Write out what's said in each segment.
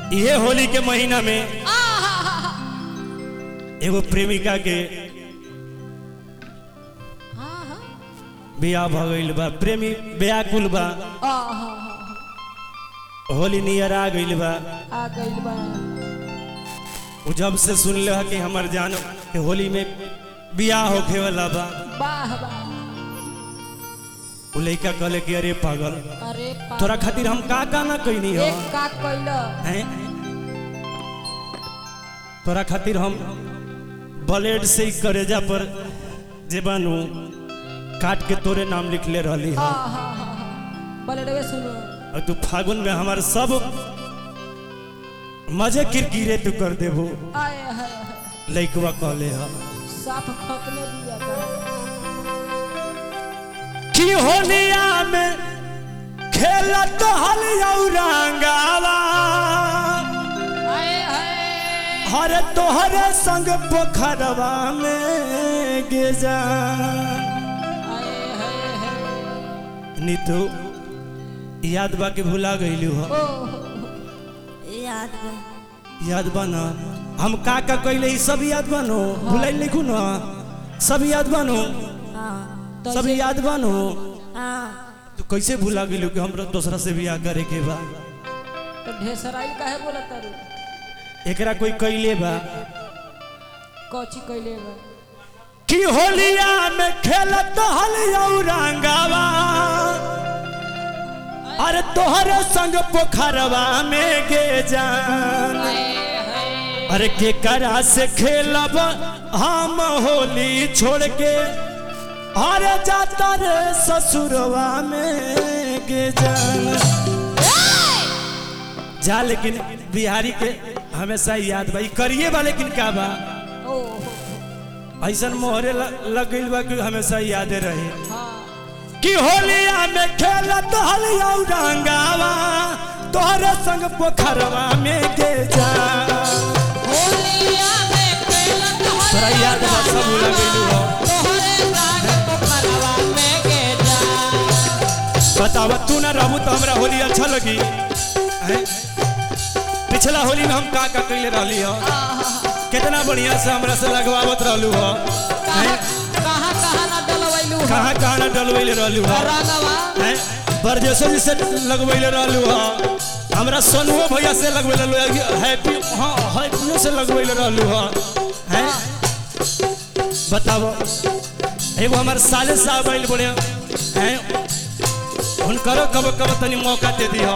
ये होली के महीना में एगो प्रेमिका के बियाह भ गइल बा प्रेमी व्याकुल बा होली नियर आ गइल बा आ गइल बा उ जब से सुन ले कि हमर जान के होली में बियाह होखे वाला बा वाह वाह उ लइका कहले कि अरे पागल अरे पा- तोरा खातिर हम का का ना कइनी हो एक का कइल हैं तोरा खातिर हम ब्लेड से ही करेजा पर जे बानू काट के तोरे नाम लिख ले रहली हो हाँ हाँ हाँ हाँ बलडवे सुनो और तू फागुन में हमार सब मजे किरकिरे तू कर देबो आए हाय हाय लइकवा कहले ह साफ खत्मे दिया कर कि होलिया में खेलत हलिया रंगावा आए हाय हर तोहरे संग पोखरवा में गेजा आए हाय हाय नीतू याद बा के भुला गइलू हो ओ याद बा याद बा ना हम का का कइले ई सब याद बा नो भुलाइल लिखू ना सब याद बा नो हाँ तो सब से- याद बा नो हाँ तू कैसे भुला गइलू कि हमरा दूसरा से बियाह करे के बा तो ढेसराई काहे बोला तारू एकरा कोई कइले बा कौची कइले बा कि होलिया में खेलत हलिया रंगावा अरे तोहरे संग पोखरवा में गे जान अरे के करा से खेलब हम होली छोड़ के अरे जाता रे ससुरवा में गे जान जा लेकिन बिहारी के हमेशा याद बा ई करिए बा लेकिन का बा ओ ऐसन मोहरे ल- लग गइल बा कि हमेशा यादे रहे हाँ कि होलिया में खेलत हलिया रंगावा तोहरे संग पोखरवा में गे जा होलिया में खेलत तोरा याद बा सब भुला गइलू हो तोहरे संग पोखरवा में गे जा बतावा तू ना रहू तो हमरा होली अच्छा लगी हैं? पिछला होली में हम का का कइले रहली हो कितना बढ़िया से हमरा से लगवावत रहलू हो हैं? कहाँ कहाँ ना डलवैलू कहाँ कहाँ ना डलवैले रहलू हो रंगवा हैं? बरजेसो जी से लगवैले रहलू हो हमरा सोनुओ भैया से लगवैले रहलू हैप्पी हाँ हैप्पियो से लगवैले रहलू हो हैं बताओ एगो हमार साले साहब आइल बड़े हैं हुनकरो कब कब तनी मौका दे दी हो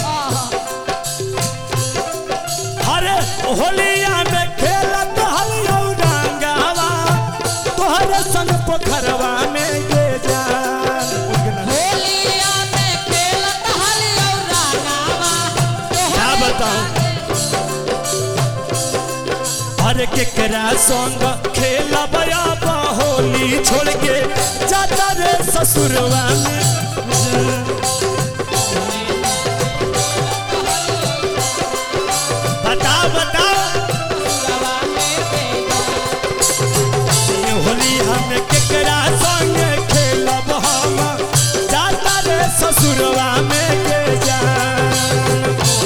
अरे होलिया में खेलत हलिया रंगावा तोहरे संग पोखरवा में गे जान होलिया में खेलत हलिया रंगवा क्या बताऊं अरे केकरा संग खेलब अब होली छोड़ के जाता रे ससुरवा में बताओ बताओ ये होली हम केकरा संग खेलब हम जाता रे ससुरवा में के जान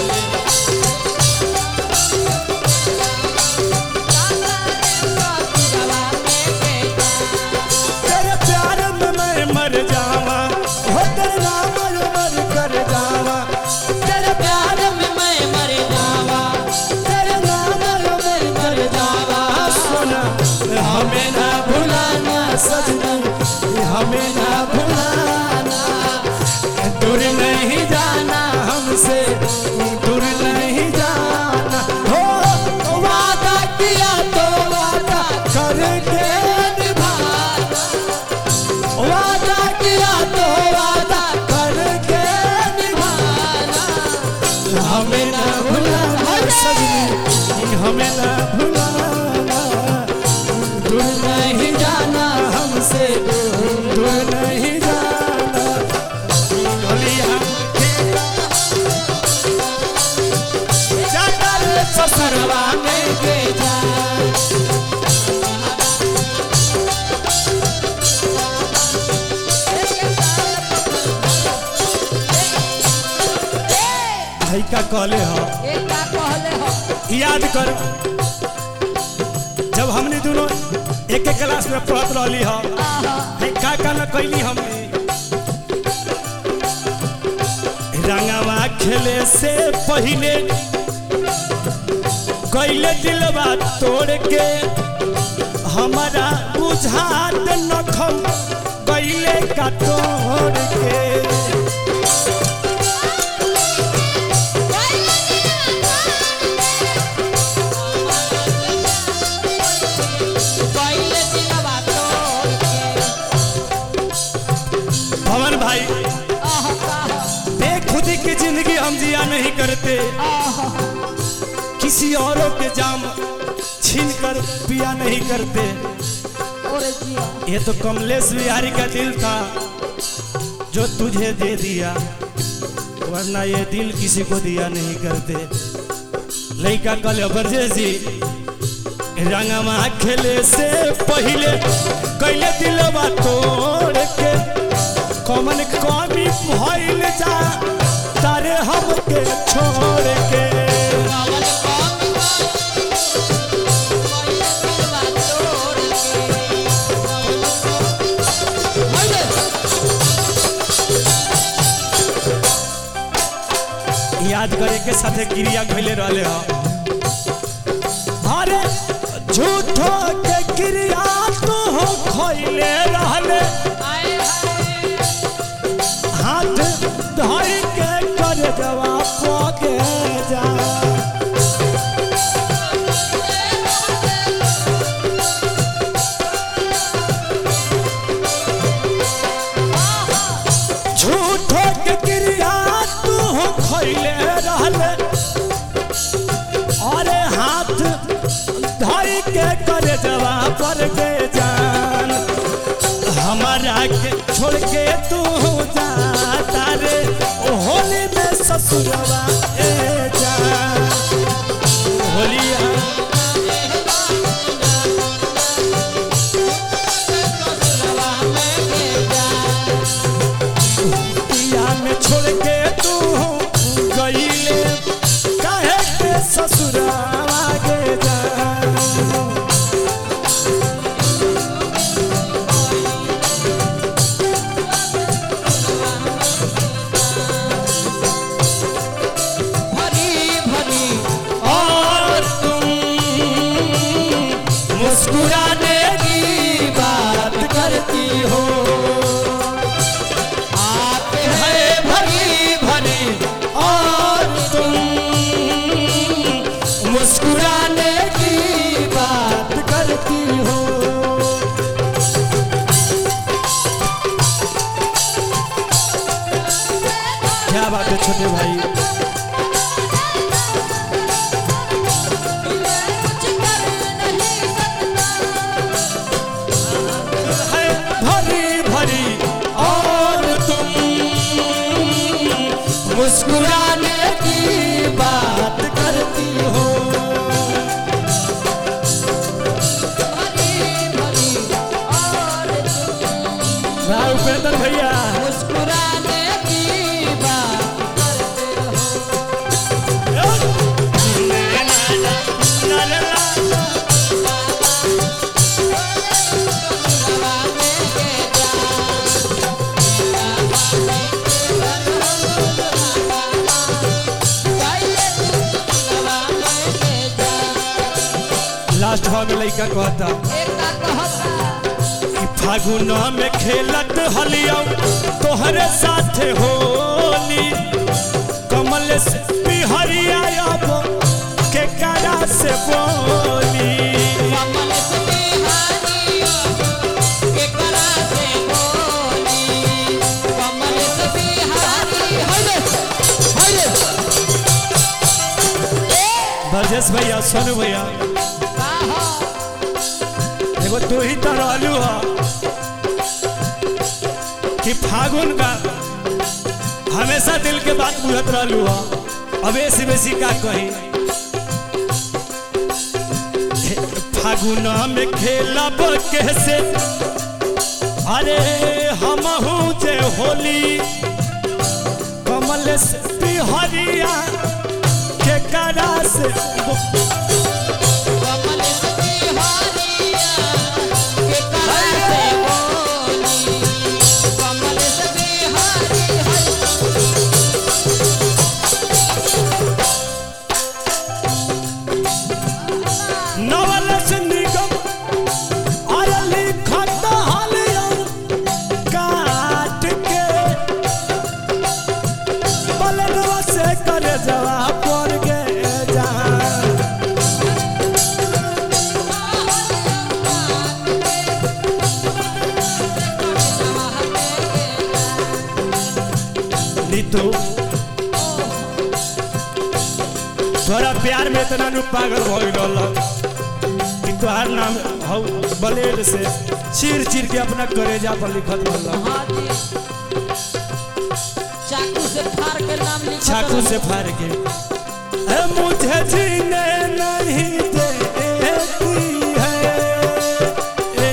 तेरे प्यार में मैं मर जावा हो तेरे नाम मर मर कर जावा तेरे प्यार में मैं मर जावा तेरे नाम मर मर कर जावा सोना हमें ना भुलाना सजना हमें ना भुलाना दूर नहीं जाना हमसे दूर नहीं जाना हो वादा किया तो वादा करके निभाना वादा किया तो वादा करके निभाना हमें ना भुलाना सजनी हमें ना भुलाना दूर नहीं जाना हमसे दूर नहीं जाना होलिया जाता रे ससुरवा में गे जा भाई का कहले हो एक का कहले याद कर जब हमने दोनों एक एक क्लास में पढ़त रहली ह है का का न कैली हमने रंगवा खेले से पहले कैले दिलवा तोड़ के हमारा बुझात नखम कैले का तोड़ के पहले दिलवा तोड़ के भवन भाई आह आह बेखुदी की जिंदगी हम जिया नहीं करते आह किसी औरों के जाम छीन कर पिया नहीं करते और जिया ये तो कमलेश बिहारी का दिल था जो तुझे दे दिया वरना ये दिल किसी को दिया नहीं करते लड़का कल बरजेसी रंगमा खेले से पहले कैले दिलवा तोड़ के कमन कमी भइल जा तारे हमके छोड़ के रावण कौन पहले दिलवा तोड़ के हाय याद करे के साथे क्रिया खैले रहले ह अरे झूठो के क्रिया तो हो खैले रहले आए हाय हाथ धर के कर जवा पके जा झूठो के क्रिया तू हो खैले रहले अरे हाथ धर के कर जवा पर के जान हमारा के छोड़ के तू जा तारे होली में ससुरवा ए जान होलिया ससुरवा में के जा पिया में छोड़ के तू गईले काहे के ससुरवा के जान भरी भरी और तुम मुस्कुराने की बात करती हो आप है भरी भरी और तुम मुस्कुराने की बात करती हो क्या बात है छोटे भाई कुछ कर नहीं सकता है भरी भरी और तुम मुस्कुराने की बात करती हो भरी भरी और तुम भाई उपेंद्र भैया मुस्कुराने की बात करते हो ससुरवा में के जा पहले ससुरवा में के जा लास्ट भाव में लड़का कहता एक का कहता कि फागुन में खेलत हलियो तोहरे साथे होली कमल से बिहरिया अब के करा से बोली कमल से बिहारियों के करा से बोली कमल से बिहारी हले हले ब्रजेश भैया सोनू भैया काहो एगो तू ही तो रहलू ह कि फागुन का हमेशा दिल के बात बुझत रहलू ह अब ऐसी बेसी का कही फागुन में खेलब कैसे अरे हमहू जे होली कमल से बिहरिया के के करा से कमल बिहारिया के करा से बोली कमल बिहारी हरि नवल से निगम और लिखत हलियम काट के बलनवा से करे जवाब पर के जा नीतू तोरा प्यार में इतना नु पागल हो गल कि तोहार नाम हौ ब्लेड से चीर चीर के अपना करेजा पर लिखत रहल हाँ जी चाकू से फाड़ के नाम लिखा चाकू से फाड़ के ए मुझे जीने नहीं देती है ए,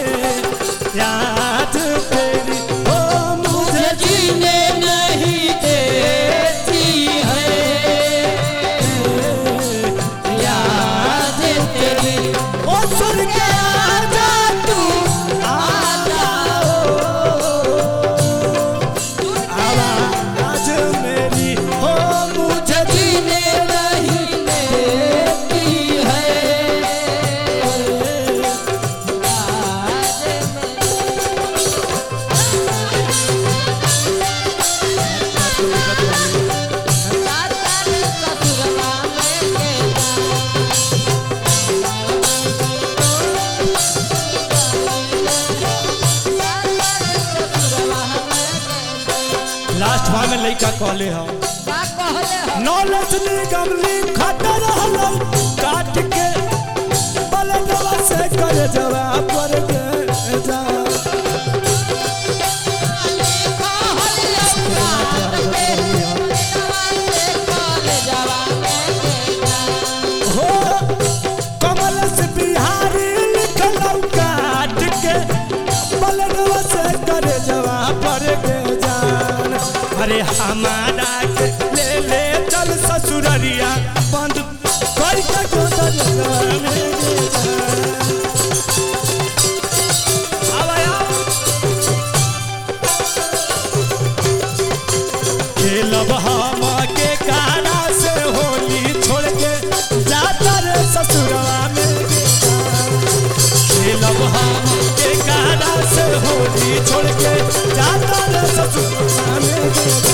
याद तेरी ओ मुझे मुझे जीने नहीं देती है याद तेरी ओ सुन के आजा तू आजा आवाज मेरी ओ मुझे जीने नहीं देती है ससुरवा में के लास्ट भाग में लड़का कहले हम का कहले हो नॉलेज निगम लिखत रहल काट के बलनवा से कर जवाब पर के जा हो कमल से बिहारी लिखल काट के बलनवा से कर जवाब पर के जान अरे हमारा के ले ले चल ससुररिया बंद कर के गोदर में आवा आओ खेलब हम के कारा से होली छोड़ के जाता रे ससुरवा में खेलब हम के कारा से होली छोड़ के जाता रे ससुरवा में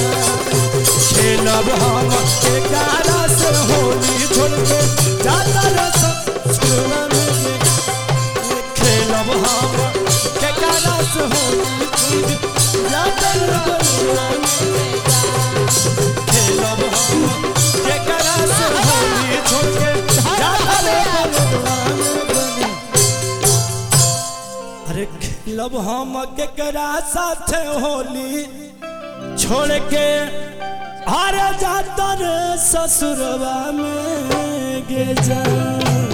खेलब हम के कारा से होली छोड़ के जाता रे ससुरवा में खेलब हम के कारा से होली छोड़ के जाता रे ससुरवा में खेलब हम के करा से होली छोड़ के जाता रे बलुआ में बनी। अरे खेलब हम के करा साथे होली छोड़ के अरे जाता रे ससुरवा में गे जा